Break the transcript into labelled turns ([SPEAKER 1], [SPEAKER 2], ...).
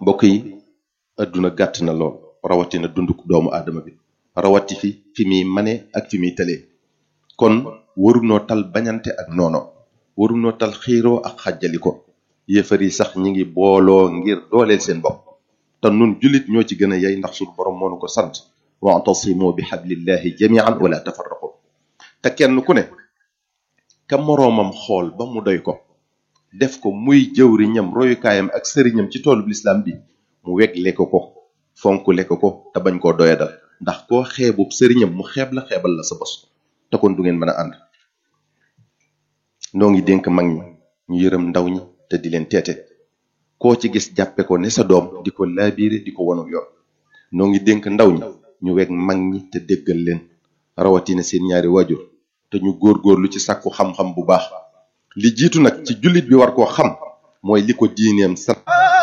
[SPEAKER 1] mbokk yi adduna gàtt na lool rawatina dunduk doomu aadama bi rawati fi fi muy mane ak fi muy tëlee kon warunoo tal bañante ak noono warunoo tal xiiroo ak xàjjali ko yéefar yi sax ñi ngi booloo ngir dooleel seen bopp te nun jullit ñoo ci gën a yey ndax suñu borom moo nu ko sant wa'tasimu bi hablillahi jami'an wala tafarraqu te kenn ku ne ka moroomam xool ba mu doy ko def ko muy jëwriñam royukaayam ak sëriñam ci toolub lislaam bi mu weg lekk ko fonk lekk ko te bañ koo doyadal ndax koo xeebub sëriñam mu xeeb la xeebal la sa bos te kon du ngeen mën a ànd noo ngi dénk mag ñi ñu yërëm ndaw ñi te di leen teete koo ci gis jàppe ko ne sa doom di ko laabiire di ko wonu yoon noo ngi dénk ndaw ñi ñu weg mag ñi te déggal leen rawatina seen ñaari waajur te ñu góorgóorlu ci sàkku xam-xam bu baax li jiitu nag ci jullit bi war koo xam mooy li ko diineem sant